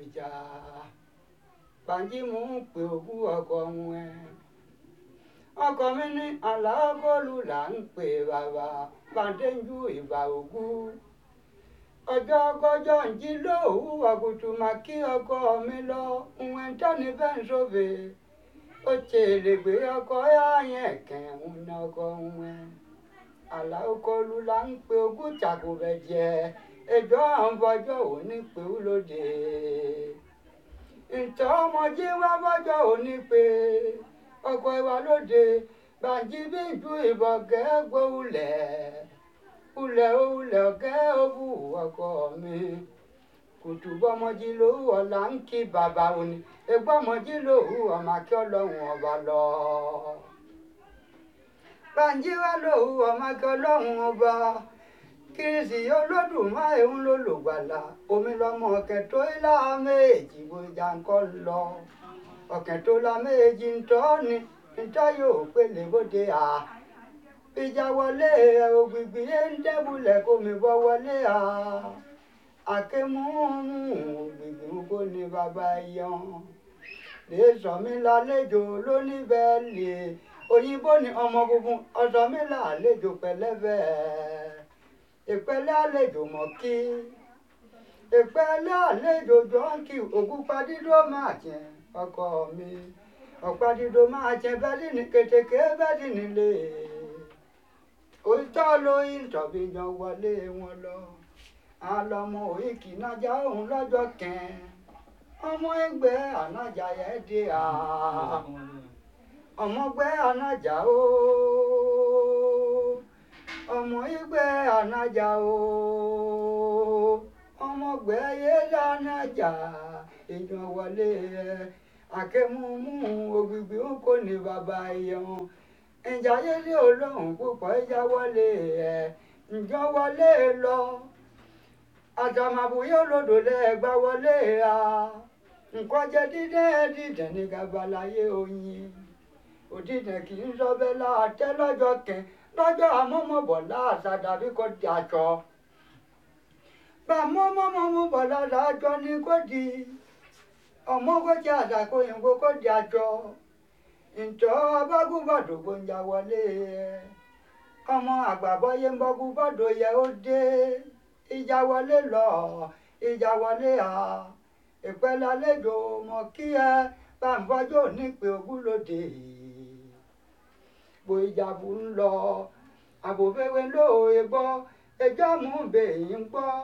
ìjà Bánjí mò ń pe òkú ọkọ wọn ẹ ọkọ mi ní aláàgọ́lù là ń pè bàbá bàdéjú ìbà òkú ọjọ́ kọjọ́ ń jí lóòwú àgùtù mà kí ọkọ mi lọ ìwọ̀n tẹ́ni bẹ́ẹ̀ ń sóbè ó tèrè gbé ọkọ yáyẹn kẹ̀hún ní ọkọ wọn aláàgọ́lù là ń pe òkú tàkùbẹ̀ jẹ ẹjọ́ àwọn bọ́jọ́ òní pé ó lóde ntọ́ ọmọdé wá bọ́jọ́ òní pé ọkọ ìwà lóde Bánjí bí ju ìbọn gẹ́gbó ulẹ̀ ulẹ̀ ulẹ̀ ọ̀gẹ́ òwú ọkọ mi kùtù bọ́mọdé lówó ọ̀la ń kí bàbá òní egbọ́mọdé lówó ọmọ akí ọlọ́run ọba lọ. Bánjí wá lówó ọmọ akí ọlọ́run ọba kìrìsì olódùmarè ń lò lògbàlà omi lọmọ ọ̀kẹ́ tó ilá méjì bójá ń kọ́ lọ ọ̀kẹ́ tó la méjì ń tọ́ ni ntọ́ yóò pélé bóde à ìjà wọlé ògbìgbì yé ń dẹ́bulẹ̀ kó mi bọ́ wọlé à àkémú ògbìgbì ń kó ní bàbá yan lè sọ mí lálejò lónìí bẹ́ẹ̀ lè òyìnbó ni ọmọ funfun ọ̀sọ́ mi lálejò pẹ̀lẹ́bẹ̀ ìpẹ́lẹ́ àlejò mọ̀ kí ìpẹ́lẹ́ àlejò jọ́ǹkì ògúnpadídó máa jẹ ọkọ mi ọ̀pá-dídó máa jẹ bẹ́ẹ̀lì ní kètèké bẹ́ẹ̀lì nílé òótọ́ ló ń tọ̀bí yan wọlé wọn lọ àlọ́mọ òyìnkì nájà òun lọ́jọ́ kẹ́ẹ́ ọmọ ẹgbẹ́ ànájà yẹn dé à ọmọgbẹ́ ànájà ó ọmọ ẹgbẹ́ ànájà ó ọmọgbẹ́ yẹlẹ ànájà èèyàn wọlé ẹ àkẹ́múmú ògbìgbì ń kó ní bàbá ẹ̀yẹn ìjà yẹlé olóhùn púpọ̀ ìjà wọlé ẹ̀ ǹjọ́ wọlé lọ àtàmàbùyé olódò lẹ́ẹ̀gbá wọlé a nǹkan jẹ dídẹ́ dídẹ́ ní gabalayé oyin òdìdẹ́ kì í sọ bẹ́ẹ̀ láàtẹ́ lọ́jọ́ kẹ́ lọ́jọ́ àmọ́mọ́bọ̀ láàṣà dàbí kò di àjọ bàmọ́mọ́mọ́bọ̀ láàjọ ni kò di ọmọ kọjá àdàkọ òyìnbó kò di àjọ ǹjọ́ abágúbàdò gbòǹjà wọlé ọmọ àgbàbọ́yé ń bọ́gúbàdò yẹ ó dé ìjà wọlé lọ ìjà wọlé à ìpẹ́lẹ́ àlejò mọ̀ kí ẹ bá ń fọjọ́ nípe ogúnlódé bó ìjàbù ń lọ àbòfẹ́wé lóòye gbọ́ ẹjọ́ mú bèyí ń gbọ́.